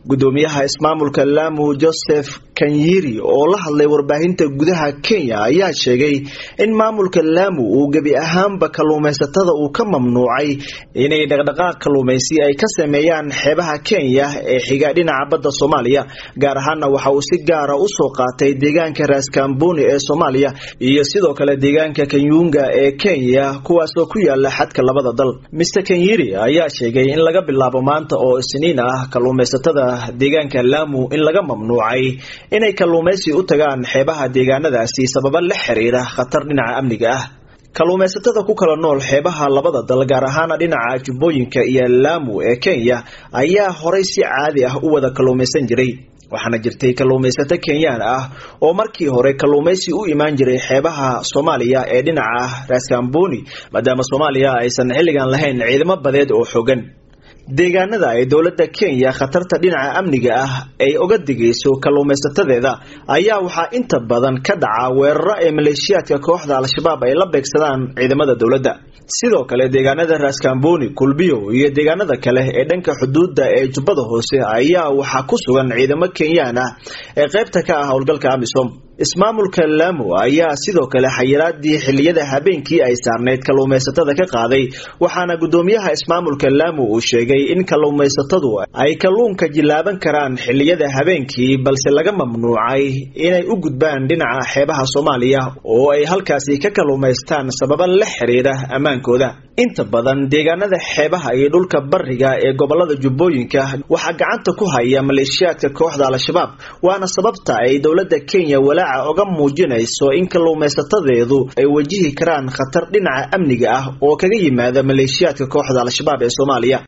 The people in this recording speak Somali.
gudoomiyaha ismaamulka laamu joseph kanyiri oo la hadlay warbaahinta gudaha kenya ayaa sheegay in maamulka laamu uu gebi ahaanba kalluumaysatada uu ka mamnuucay inay dhaqdhaqaaq kalluumaysi ay ka sameeyaan xeebaha kenya ee xiga dhinaca badda soomaaliya gaar ahaana waxa uu si gaara usoo qaatay deegaanka raaskamboni ee soomaaliya iyo sidoo kale deegaanka kanyunga ee kenya kuwaasoo ku yaala xadka labada dal mr kanyiri ayaa sheegay in laga bilaabo maanta oo isniin ah kalluumaysatada deegaanka laamu in laga mamnuucay inay kalluumaysi u tagaan xeebaha deegaanadaasi sababa la xiriira khatar dhinaca amniga ah kalluumaysatada ku kala nool xeebaha labada dal gaar ahaana dhinaca jubbooyinka iyo laamu ee kenya ayaa horay si caadi ah u wada kalluumaysan jiray waxaana jirtay kalluumaysato kenyaan ah oo markii hore kalluumaysi u imaan jiray xeebaha soomaaliya ee dhinaca raaskamboni maadaama soomaaliya aysan xilligan lahayn ciidamo badeed oo xogan deegaanada ay dowladda kenya khatarta dhinaca amniga ah ay oga digayso kalluumaysatadeeda ayaa waxaa inta badan ka dhaca weeraro ee maleeshiyaadka kooxda al-shabaab ay la beegsadaan ciidamada dowladda sidoo kale deegaanada raaskamboni kulbiyo iyo deegaanada kale ee dhanka xuduudda ee jubbada hoose ayaa waxaa ku sugan ciidamo kenyaan ah ee qaybta ka ah howlgalka amisom ismaamulka laamu ayaa sidoo kale xayiraadii xiliyada habeenkii ay saarneyd kalluumaysatada ka qaaday waxaana gudoomiyaha ismaamulka laamu uu sheegay in kalluumaysatadu ay kalluunka jilaaban karaan xiliyada habeenkii balse laga mamnuucay inay u gudbaan dhinaca xeebaha soomaaliya oo ay halkaasi ka kalluumaystaan sababa la xiriira ammaankooda inta badan deegaanada xeebaha iyo dhulka bariga ee gobolada jubbooyinka waxaa gacanta ku haya maleeshiyaadka kooxda al-shabaab waana sababta ay dowladda kenya walaaca oga muujinayso in kalluumaysatadeedu ay wajihi karaan khatar dhinaca amniga ah oo kaga yimaada maleeshiyaadka kooxda al-shabaab ee soomaaliya